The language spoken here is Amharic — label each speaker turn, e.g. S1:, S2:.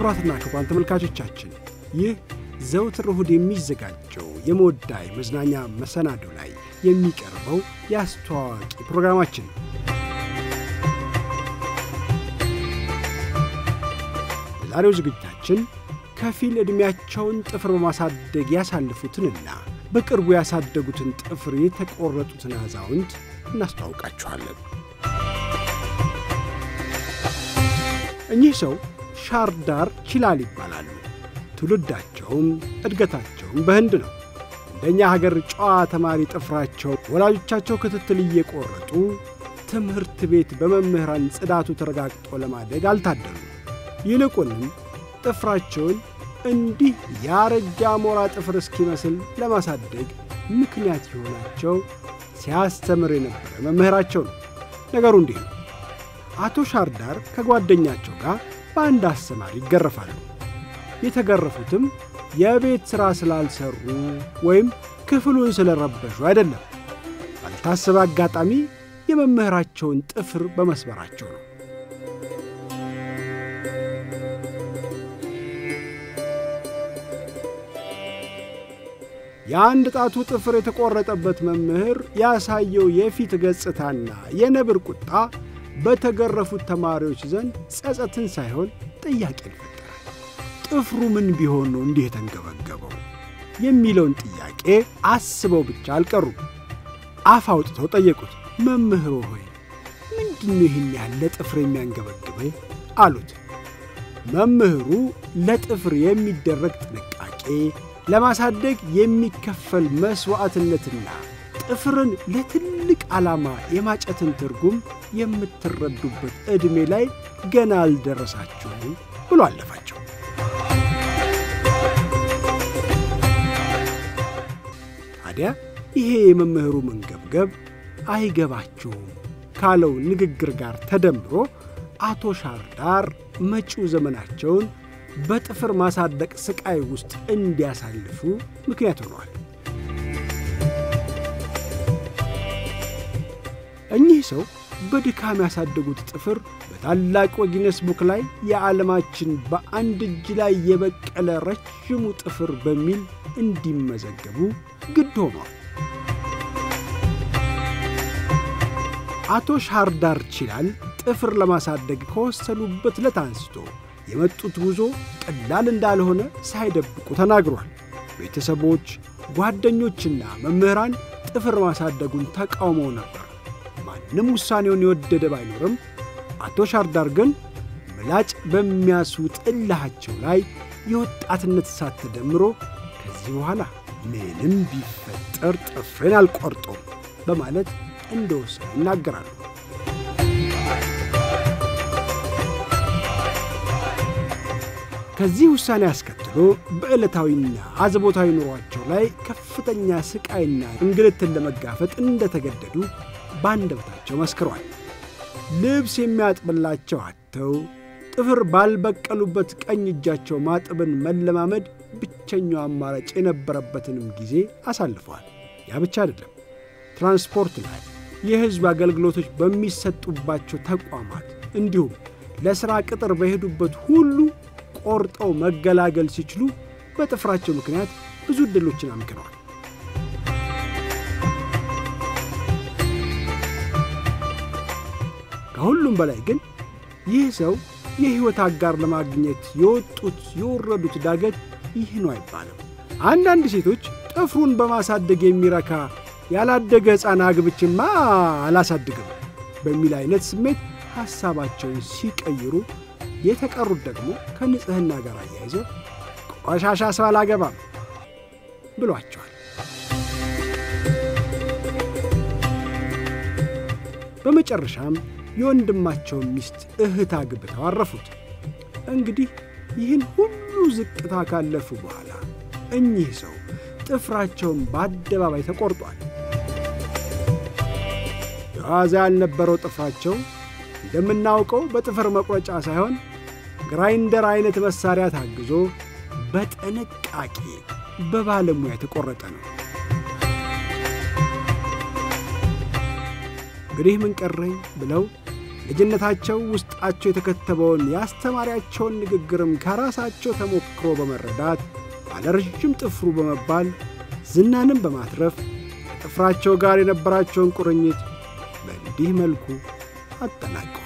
S1: ክቡራትና ክቡራን ተመልካቾቻችን ይህ ዘውትር እሁድ የሚዘጋጀው የመወዳይ መዝናኛ መሰናዶ ላይ የሚቀርበው የአስተዋዋቂ ፕሮግራማችን ነው። በዛሬው ዝግጅታችን ከፊል ዕድሜያቸውን ጥፍር በማሳደግ ያሳልፉትንና በቅርቡ ያሳደጉትን ጥፍር የተቆረጡትን አዛውንት እናስተዋውቃችኋለን። እኚህ ሰው ሻርዳር ቺላል ይባላሉ። ትውልዳቸውም እድገታቸውም በህንድ ነው። እንደኛ ሀገር ጨዋ ተማሪ ጥፍራቸው ወላጆቻቸው ክትትል እየቆረጡ ትምህርት ቤት በመምህራን ጽዳቱ ተረጋግጦ ለማደግ አልታደሉም። ይልቁንም ጥፍራቸውን እንዲህ ያረጃ ሞራ ጥፍር እስኪመስል ለማሳደግ ምክንያት የሆናቸው ሲያስተምር የነበረ መምህራቸው ነው። ነገሩ እንዲህ ነው። አቶ ሻርዳር ከጓደኛቸው ጋር በአንድ አስተማሪ ይገረፋሉ። የተገረፉትም የቤት ሥራ ስላልሰሩ ወይም ክፍሉን ስለረበሹ አይደለም። ባልታሰበ አጋጣሚ የመምህራቸውን ጥፍር በመስበራቸው ነው። የአንድ ጣቱ ጥፍር የተቆረጠበት መምህር ያሳየው የፊት ገጽታና የነብር ቁጣ በተገረፉት ተማሪዎች ዘንድ ጸጸትን ሳይሆን ጥያቄን ፈጠረ። ጥፍሩ ምን ቢሆን ነው እንዲህ የተንገበገበው የሚለውን ጥያቄ አስበው ብቻ አልቀሩም። አፍ አውጥተው ጠየቁት። መምህሮ ሆይ ምንድነው ይህን ያለ ጥፍር የሚያንገበግበኝ? አሉት። መምህሩ ለጥፍር የሚደረግ ጥንቃቄ ለማሳደግ የሚከፈል መሥዋዕትነትና ጥፍርን ለትልቅ ዓላማ የማጨትን ትርጉም የምትረዱበት ዕድሜ ላይ ገና አልደረሳችሁም ብሎ አለፋቸው። ታዲያ ይሄ የመምህሩ መንገብገብ አይገባችሁም ካለው ንግግር ጋር ተደምሮ አቶ ሻርዳር መጪው ዘመናቸውን በጥፍር ማሳደቅ ሥቃይ ውስጥ እንዲያሳልፉ ምክንያት ሆነዋል። እኚህ ሰው በድካም ያሳደጉት ጥፍር በታላቁ ጊነስ ቡክ ላይ የዓለማችን በአንድ እጅ ላይ የበቀለ ረዥሙ ጥፍር በሚል እንዲመዘገቡ ግድ ሆኗል። አቶ ሻርዳር ቺላል ጥፍር ለማሳደግ ከወሰኑበት ዕለት አንስቶ የመጡት ጉዞ ቀላል እንዳልሆነ ሳይደብቁ ተናግሯል። ቤተሰቦች፣ ጓደኞችና መምህራን ጥፍር ማሳደጉን ተቃውመው ነበር። ማንም ውሳኔውን የወደደ ባይኖርም አቶ ሻርዳር ግን ምላጭ በሚያስውጥ እልሃቸው ላይ የወጣትነት እሳት ተደምሮ ከዚህ በኋላ ምንም ቢፈጠር ጥፍሬን አልቆርጦም በማለት እንደወሰኑ ይናገራሉ። ከዚህ ውሳኔ አስከትሎ በዕለታዊና አዘቦታዊ ኑሯቸው ላይ ከፍተኛ ስቃይና እንግልትን ለመጋፈጥ እንደተገደዱ በአንደበታቸው መስክሯል። ልብስ የሚያጥብላቸው አጥተው ጥፍር ባልበቀሉበት ቀኝ እጃቸው ማጠብን መለማመድ ብቸኛው አማራጭ የነበረበትንም ጊዜ አሳልፈዋል። ያ ብቻ አይደለም። ትራንስፖርት ላይ፣ የሕዝብ አገልግሎቶች በሚሰጡባቸው ተቋማት እንዲሁም ለሥራ ቅጥር በሄዱበት ሁሉ ቆርጠው መገላገል ሲችሉ በጥፍራቸው ምክንያት ብዙ ዕድሎችን አምክነዋል። ከሁሉም በላይ ግን ይህ ሰው የሕይወት አጋር ለማግኘት የወጡት የወረዱት ዳገት ይህ ነው አይባልም። አንዳንድ ሴቶች ጥፍሩን በማሳደግ የሚረካ ያላደገ ሕፃን አግብችማ አላሳድግም በሚል አይነት ስሜት ሐሳባቸውን ሲቀይሩ የተቀሩት ደግሞ ከንጽሕና ጋር አያይዘው ቆሻሻ ሰው አላገባም ብሏቸዋል። በመጨረሻም የወንድማቸውን ሚስት እህት አግብተው አረፉት። እንግዲህ ይህን ሁሉ ዝቅታ ካለፉ በኋላ እኚህ ሰው ጥፍራቸውን በአደባባይ ተቆርጧል። የዋዛ ያልነበረው ጥፍራቸው እንደምናውቀው በጥፍር መቁረጫ ሳይሆን ግራይንደር አይነት መሳሪያ ታግዞ በጥንቃቄ በባለሙያ የተቆረጠ ነው። እንግዲህ ምን ቀረኝ ብለው ልጅነታቸው ውስጣቸው የተከተበውን የአስተማሪያቸውን ንግግርም ከራሳቸው ተሞክሮ በመረዳት ባለረጅም ጥፍሩ በመባል ዝናንም በማትረፍ ከጥፍራቸው ጋር የነበራቸውን ቁርኝት በእንዲህ መልኩ አጠናቀው